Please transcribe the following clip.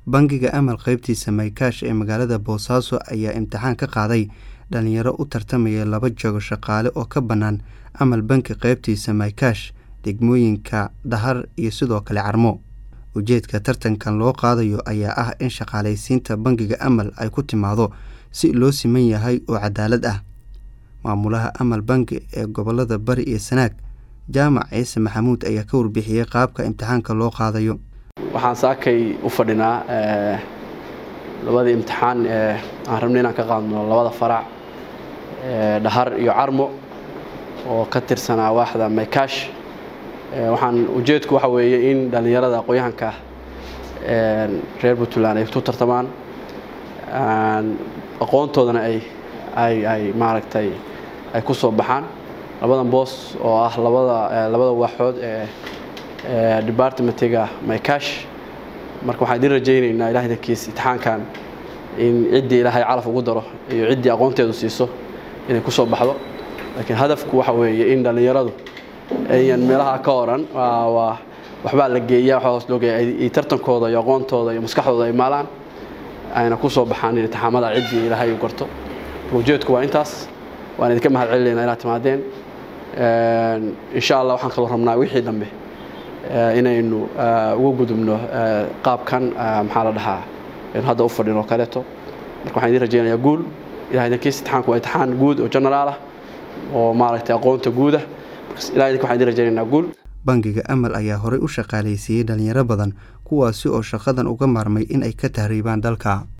bangiga amal qaybtiisa maykaash ee magaalada boosaaso ayaa imtixaan ka qaaday dhalinyaro u tartamaya laba jago shaqaale oo ka bannaan amal banki qaybtiisa maykaash degmooyinka dhahar iyo sidoo kale carmo ujeedka tartankan loo qaadayo ayaa ah in shaqaalaysiinta bangiga amal ay ku timaado si loo siman yahay oo cadaalad ah maamulaha amal bangi ee gobolada bari iyo sanaag jaamac ciise maxamuud ayaa ka warbixiyey qaabka imtixaanka loo qaadayo waxaan saakay u fadhinaa labadii imtixaan ee aan rabnay inaan ka qaadno labada farac dhahar iyo carmo oo ka tirsanaa waaxda maykaash waxaan ujeedku waxa weeye in dhallinyarada aqoon-yahanka reer puntland ay ku tartamaan aqoontoodana ay ay ay maaragtay ay ku soo baxaan labadan boos oo ah labada labada waaxood ee departmentiga maykaash marka waxaan idin rajaynaynaa ilahay dankiis imtixaankan in ciddii ilaahay calaf ugu daro iyo ciddii aqoonteedu siiso inay ku soo baxdo laakiin hadafku waxa weeye in dhallinyaradu ayan meelaha ka oran waa waxbaa la geeya waxaa hoos loo geeya ay tartankooda iyo aqoontooda iyo maskaxdooda ay maalaan ayna ku soo baxaan in imtixaamada ciddii ilaahay u garto ujeedku waa intaas waan idinka mahad celinaynaa inaad timaadeen insha allah waxaan kaloo rabnaa wixii dambe inaynu uga gudubno qaabkan maxaa la dhahaa aynu hadda u fadhino kaleeto marka waxaan idin rajaynayaa guul ilahay idinkiis imtixaanku waa imtixaan guud oo generaal ah oo maaragtay aqoonta guudah ilahay idinka waxaan idin rajaynaynaa guul bangiga amal ayaa horey u shaqaalaysiiyey dhalinyaro badan kuwaasi oo shaqadan uga maarmay in ay ka tahriibaan dalka